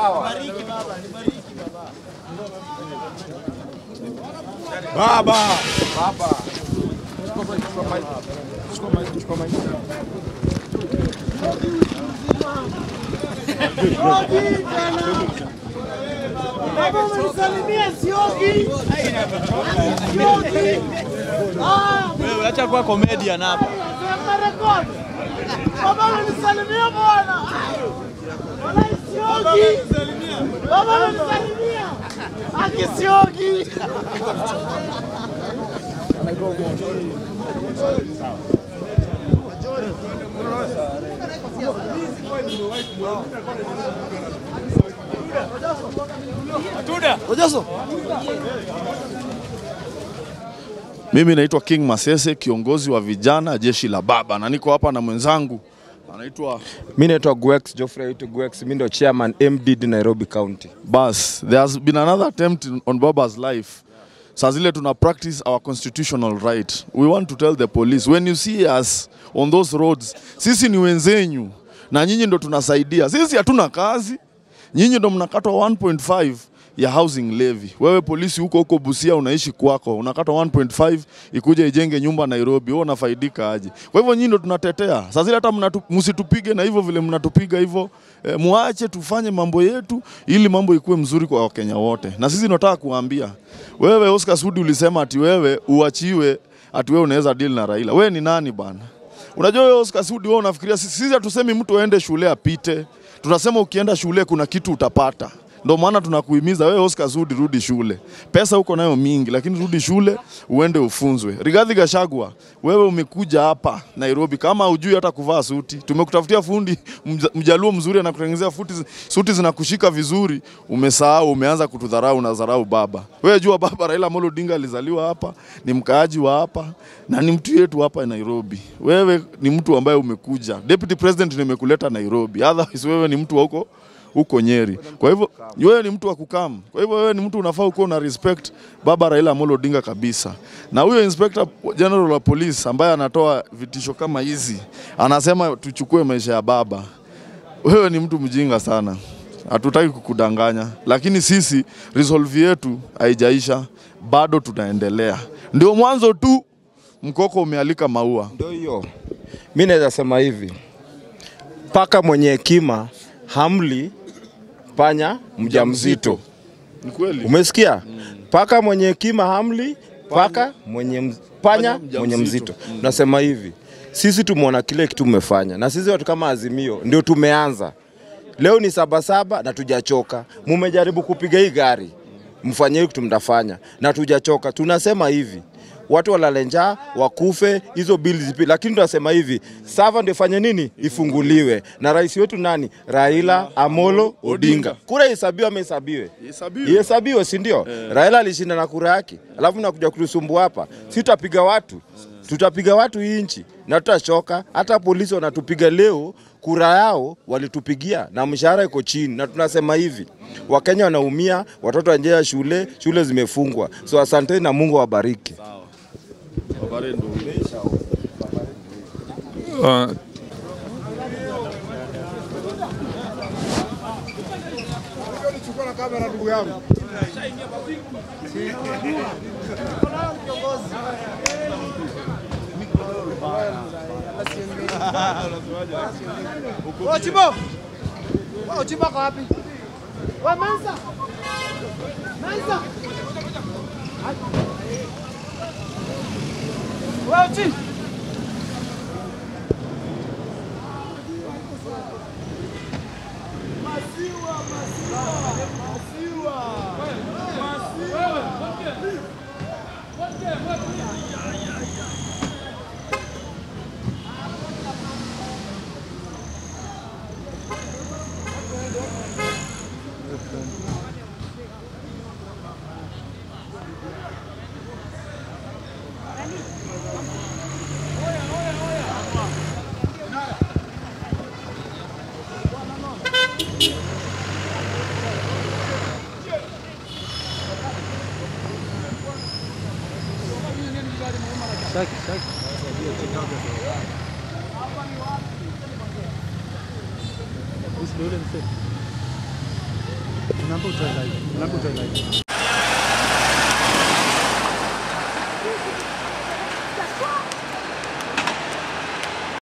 Baba. Baba umenisalimia siogi. Siogi. Ah, Wewe acha kuwa comedian hapa. sema rekodi. Baba umenisalimia bwana. Bwana siogi. Baba umenisalimia. Aki siogi. Mimi naitwa King Masese, kiongozi wa vijana jeshi la baba, na niko hapa na mwenzangu anaitwa Mi naitwa Gwex Geoffrey Aitu Gwex, mi ndo chairman MDD Nairobi County. Bas. There has been another attempt on Baba's life. Saa zile tuna practice our constitutional right. We want to tell the police when you see us on those roads, sisi ni wenzenyu na nyinyi ndo tunasaidia. Sisi hatuna kazi, nyinyi ndo mnakatwa 1.5 ya housing levy. Wewe polisi huko huko Busia unaishi kwako, unakatwa 1.5 ikuja ijenge nyumba Nairobi, wewe unafaidika aje? Kwa hivyo nyinyi ndo tunatetea. Sasa zile hata mnatu- msitupige na hivyo vile mnatupiga hivyo, e, muache tufanye mambo yetu ili mambo ikuwe mzuri kwa Wakenya wote. Na sisi tunataka kuambia wewe, Oscar Sudi, ulisema ati wewe uachiwe, ati wewe unaweza deal na Raila. Wewe ni nani bana? Unajua wewe Oscar Sudi, wewe unafikiria sisi, sisi hatusemi mtu aende shule apite, tunasema ukienda shule kuna kitu utapata. Ndio maana tunakuhimiza wewe Oscar Sudi, rudi shule. Pesa uko nayo mingi, lakini rudi shule uende ufunzwe. Rigathi Gachagua, wewe umekuja hapa Nairobi kama hujui hata kuvaa suti. Tumekutafutia fundi mja- mjaluo mzuri anakutengenezea futi, suti zinakushika vizuri. Umesahau, umeanza kutudharau na dharau baba. Wewe jua baba Raila Amolo Odinga alizaliwa hapa, ni mkaaji wa hapa na ni mtu yetu hapa Nairobi. Wewe ni mtu ambaye umekuja. Deputy President nimekuleta Nairobi. Otherwise wewe ni mtu wa huko huko Nyeri. Kwa hivyo wewe ni mtu wa kukam. Kwa hivyo wewe ni mtu unafaa ukuwa una respect baba Raila Amolo Odinga kabisa. Na huyo Inspector General wa Police ambaye anatoa vitisho kama hizi, anasema tuchukue maisha ya baba. Wewe ni mtu mjinga sana. Hatutaki kukudanganya, lakini sisi resolve yetu haijaisha, bado tunaendelea. Ndio mwanzo tu, mkoko umealika maua. Ndio hiyo, mi naweza sema hivi, paka mwenye hekima hamli panya mjamzito. Ni kweli? Umesikia? Paka mwenye hekima hamli paka mwenye mz... panya mjamzito. mwenye mzito. Nasema hivi, sisi tumeona kile kitu mmefanya, na sisi watu kama Azimio ndio tumeanza. Leo ni sabasaba na tujachoka. Mumejaribu kupiga hii gari, mfanye hii kitu mtafanya, na tujachoka. Tunasema hivi watu walale njaa wakufe, hizo bili zipi, lakini tunasema hivi sava ndio ifanye nini, ifunguliwe na rais wetu nani, Raila Amolo Odinga. Kura ihesabiwe ama isabiwe? Ihesabiwe. Ihesabiwe, si ndio? Raila alishinda na kura yake, alafu nakuja kutusumbua hapa, si tutapiga watu tutapiga watu hii nchi na tutachoka. Hata polisi wanatupiga leo, kura yao walitupigia na mshahara iko chini, na tunasema hivi, Wakenya wanaumia, watoto wanjea shule, shule zimefungwa. So asanteni na Mungu awabariki. Uh, Wewe Chibo. Wewe Chibo kwa wapi? Wewe Mansa. Mansa. Wewe Chibo. Unaambia utoe live. Unaambia utoe live.